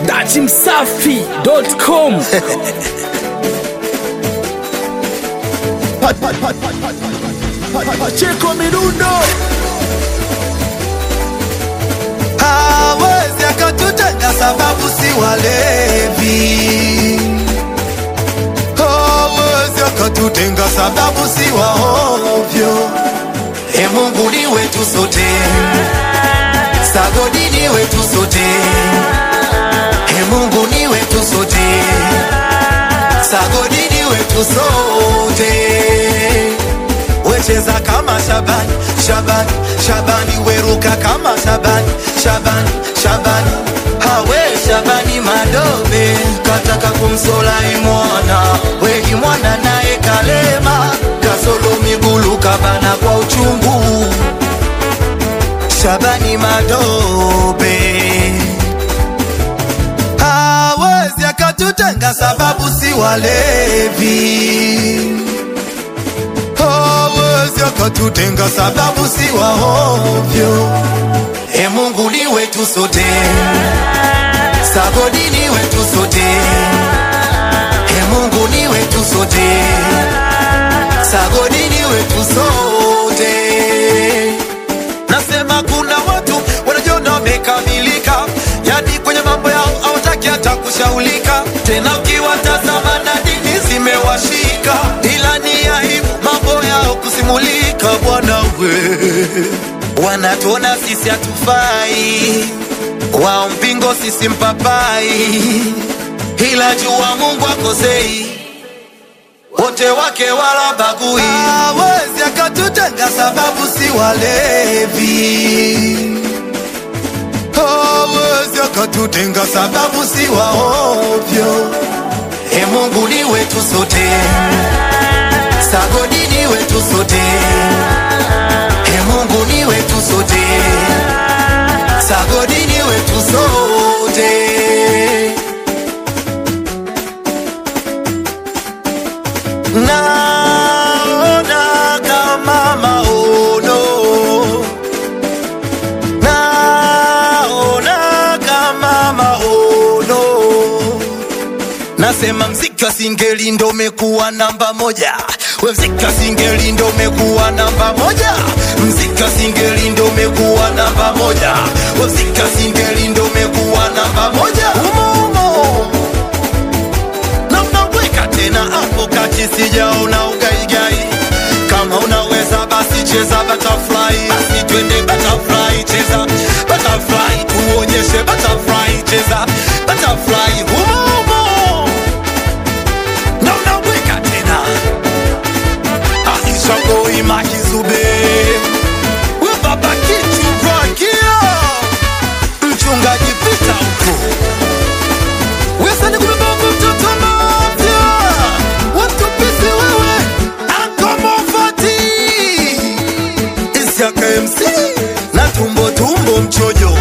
datimsafi.com Pacheko Mirundo hawezi akatutenga sababu si walevi hawezi akatutenga sababu si waovyo e mungu ni wetu sote sagodi ni wetu sote e mungu ni wetu sote sagodi ni wetu sote wecheza kama Shabani, Shabani, Shabani, weruka kama Shabani, Shabani, Shabani, hawe Shabani Madobe kataka kumsola imwana weki mwana naye kalema kasolo migulu kabana kwa uchungu Shabani Madobe hawezi akatutenga sababu si walevi hawezi akatutenga sababu si waovyo. E Mungu ni wetu sote, sagodi ni wetu sote. E Mungu ni wetu sote, sagodi ni wetu sote. Nasema kuna watu wanajiona wamekamilika, yani kwenye mambo yao hawataki hata kushaulika. Tena ukiwatazama na dini zimewashika, ila ni aibu mambo yao kusimulika. Bwana we, wanatuona sisi hatufai, wao mpingo sisi mpapai, ila jua Mungu akosei wote wake wala bagui. Hawezi akatutenga sababu si walevi, hawezi akatutenga sababu si waovyo. E Mungu ni wetu sote, sagodi ni wetu sote. E Mungu ni wetu sote, sagodi ni wetu sote. naona kama maono, naona kama maono. Nasema mziki wa singeli ndo umekuwa namba moja, we mziki wa singeli ndo umekuwa namba moja, mziki wa singeli ndo umekuwa namba moja, we mziki wa singeli ndo umekuwa namba moja. Umo umo na unaweka tena hapo kati, sijaona ugaigai. Kama unaweza basi cheza butterfly, basi twende butterfly, cheza butterfly, tuonyeshe butterfly, cheza butterfly, humo humo na unaweka tena Aisha Boy Makizube, we baba kitu Rakia, mchungaji pita huko Wesani kubeba mtoto mafya Watupisi wewe Ankomofati Isiaka MC Na tumbo tumbo mchojo